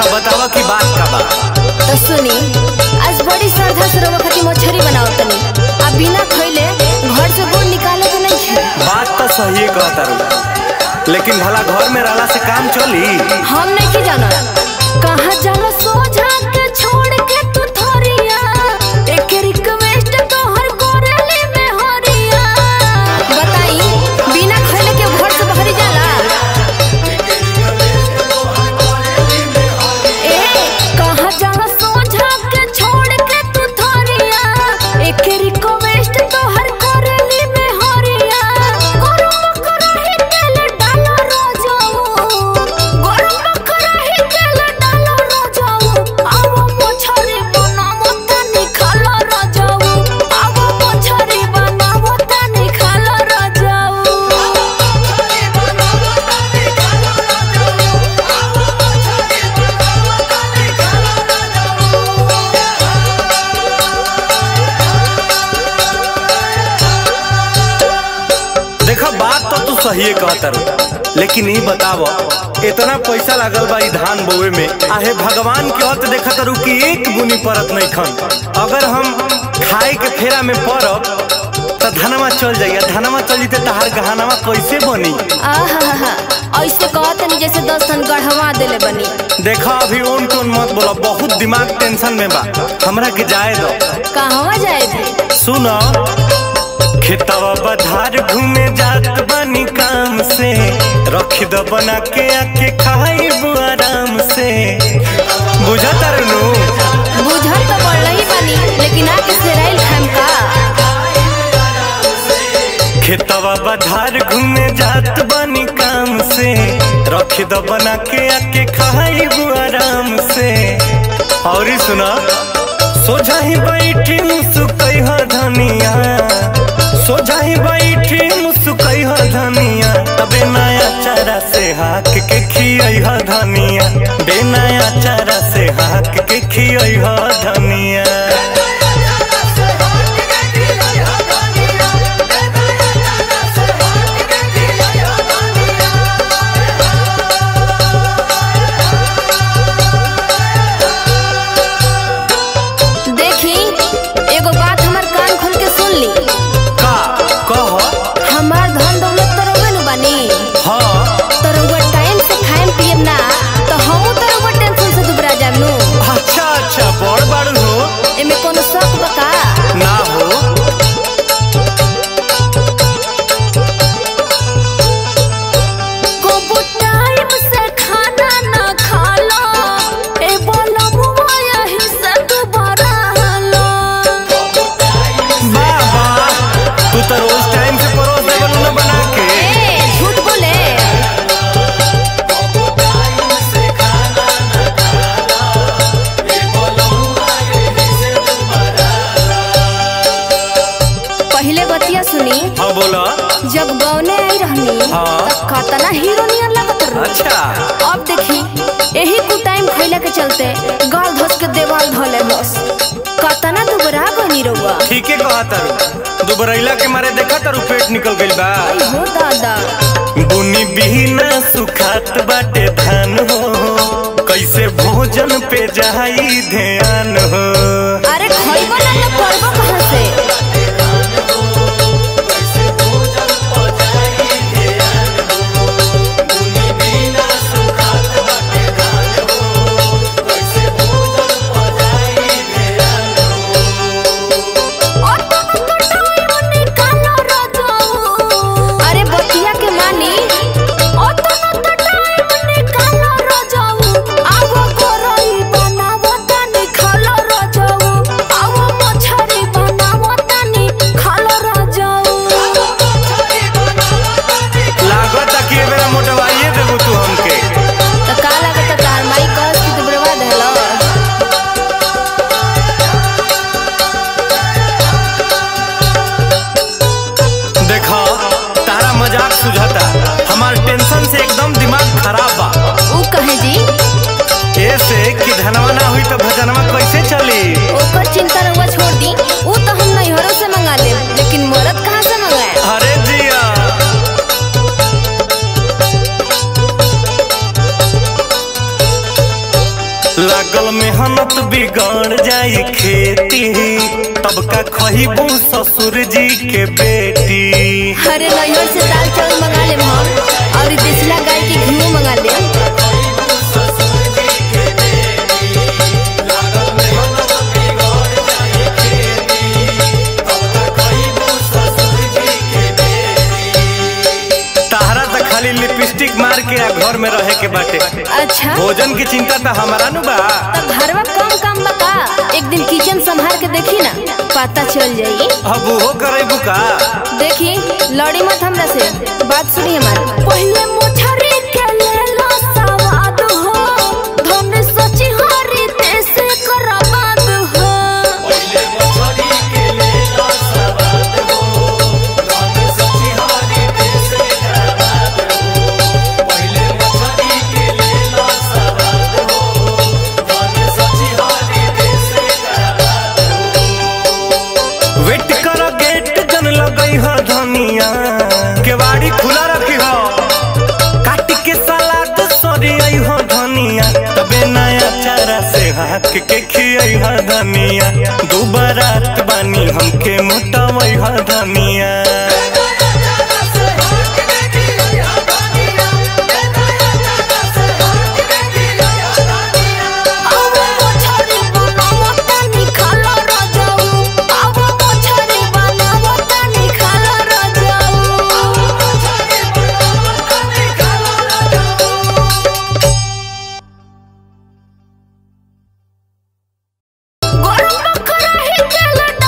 अच्छा बतावा की बात का बा तो सुनी आज बड़ी श्रद्धा से रवा खातिर मछरी बनाओ तनी आ बिना खइले घर से गुड़ निकाले के नहीं खे बात तो सही कहता रू लेकिन भला घर में रहला से काम चली हम नहीं की जाना कहाँ जाना सोझा के छोड़ के तू थोरिया एक रिक्वेस्ट तोहर कोरेली में हरिया बताई बिना खइले के घर से बाहरी जाला ए कहाँ जाना सोझा के छोड़ के तू थोरिया एक रिक्वेस्ट तोहर कोरेली में हरिया गरम कराही तेल डालो रोजाऊ गरम कराही तेल डालो रोजाऊ आवो मछरी बनावो तनी खालो रोजाऊ आवो मछरी बनावो तनी खालो रोजाऊ देखा बात तो तू सही कहता रू लेकिन ई बताव इतना पैसा लागल बा ई धान बोवे में आहे भगवान के हत देखत रू कि एक बुनी परत नहीं खन अगर हम खाए के फेरा में पड़ब तो धनमा चल जाइए धनमा चल जीते तहार गहनामा कैसे बनी आहा ऐसे कहतनी जैसे दस टन गढ़वा देले बनी देखा अभी ओन टोन मत बोला बहुत दिमाग टेंशन में बा हमरा के जाए दो कहवा जाए थे सुनो खेतवा बधार घूमे जात बनी काम से रख दो बना के आके खाइब आराम से बुझत नु बुझल तो पड़ ही बनी लेकिन आके सेराइल खाम का खेतवा बधार घूमे जात बनी काम से रख दो बना के आके खाइब आराम से और ई सुना सोझा ही बैठी मुसुकई ह धनिया सोझा ही बैठी मुसुकई ह धनिया तबे नया चारा से हाक के खियई ह धनिया बे नया चारा से हाक के खियई ह धनिया देखी एगो बात हमार कान खोल के सुन ली का कह हमार धन दौलत तो रउवे नु बनी हाँ तो रउवा टाइम से खाएम पियम ना तो हमहू तो रउवा टेंशन से दुबरा जाम नु अच्छा अच्छा बड़ बड़ हो एमे कोनो शक बका ना हो को टाइम से खाना ना खालो ए बोला मुआ यही से दुबारा लो वाह वाह तू तो रोज टाइम से परोस देवल न बना के ए झूठ बोले पहले बतिया सुनी हाँ बोला जब गौने आई रहनी हाँ। तब कतना हीरो नियर लगत रही अच्छा अब देखी यही कु टाइम खैला के चलते गाल धस के देवाल धले बस कतना दुबरा बनी रहुआ ठीक है कहा तारू दुबरैला के मारे देखा तारू पेट निकल गइल बा आई हो दादा बुनी बिना सुखात बाटे धान हो कैसे भोजन पे जाई ध्यान हो अरे खइबो ना तो करबो कहां से अरे बतिया के मानी निकालो रजाऊ मेहनत बिगड़ जाई खेती तब का खहीबू ससुर जी के बेटी अरे नैहर से दाल चावल मंगा ले हम और ई देसला गाय के घी मंगा ले ताहरा तो खाली लिपस्टिक मार के आ घर में रहे के बाटे अच्छा भोजन की चिंता तो हमारा नु बा तब घरवा कम काम बका एक दिन किचन संभाल के देखी ना पता चल जाई अब वो करे का देखी लड़ी मत हमरा से बात सुनी हमारी पहले मुठरी के ले लो सवाद हो धन सची हरी देश करबाद हो वेट कर गेट जन लगई ह धनिया केवाड़ी खुला रखी हो काट के सलाद सरी आई हो धनिया तबे नया चारा से हाथ के खियई ह धनिया दुबारात बानी हमके मोटावई ह धनिया अब मुठरी बनावत निखाला रजाऊ अब मुठरी बनावत निखाला रजाऊ गरम बकरा ही तेल